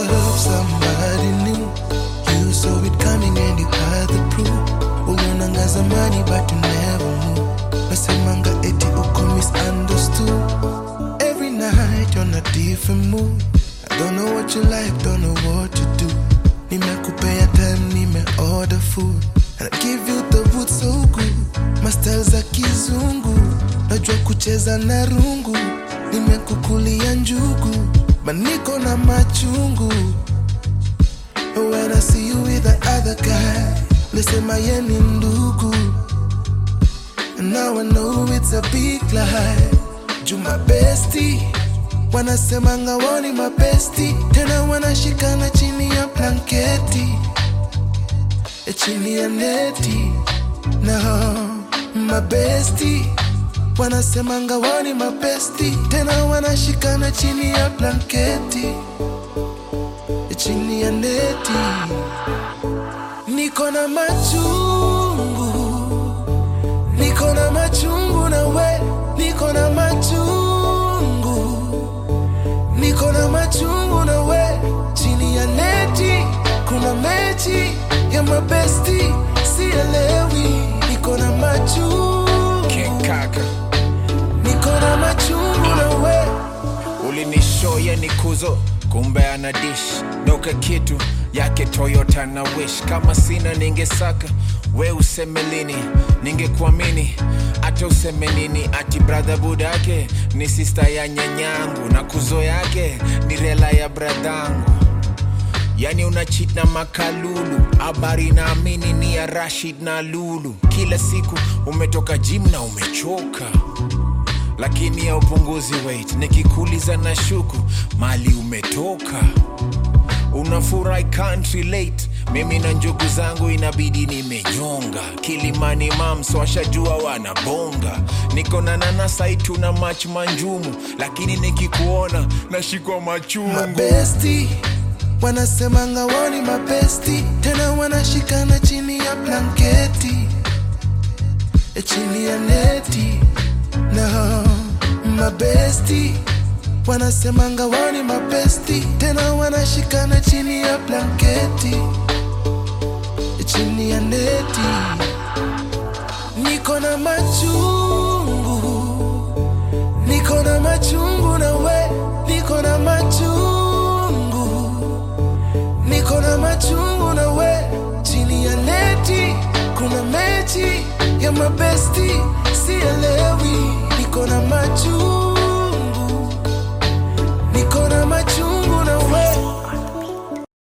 love somebody new. You saw it coming and you had the proof. Ulionanga zamani but you never knew. Nasemanga eti uko misunderstood. Every night you're on a different mood. I don't know what you like, don't know what you do. Nimekupea time, nime order food. And I give you the wood so good. Mastel za kizungu. Najua kucheza na rungu. Nimekukulia njugu. Maniko na machungu. When I see you with the other guy, lisema ye ni ndugu. And now I know it's a big lie. Juma bestie, wanasemanga woni mabesti, tena wanashikana chini ya blanketi, e chini ya neti. No, mabesti wanasemanga woni mabesti, tena wanashikana chini ya blanketi, e chini ya neti. Niko na machungu niko na machungu na we niko na machungu niko na machungu na we chini ya neti kuna mechi ya mabesti sielewi niko na machungu kaka niko na machungu na we ulinishoya ni kuzo kumbe ana dish noka kitu yake toyota na wish kama sina ningesaka we useme lini ningekuamini hata useme nini ati bradha budake ni sista ya nyanyangu na kuzo yake ni rela ya bradhangu yani unachit na makalulu habari naamini ni ya rashid na lulu kila siku umetoka jim na umechoka lakini ya upunguzi weight nikikuuliza na shuku mali umetoka unafurahi can't relate mimi na njugu zangu inabidi nimenyonga kilimani mams washajua wanabonga niko na nanasaitu na mach manjumu lakini nikikuona nashikwa machungu mabesti wanasemanga woni mabesti tena wanashikana chini ya blanketi e chini ya neti no mabesti wanasemanga woni mabesti tena wanashikana chini ya blanketi e chini ya neti niko na machungu niko na machungu na we niko na machungu niko na machungu na we chini ya neti kuna mechi ya mabesti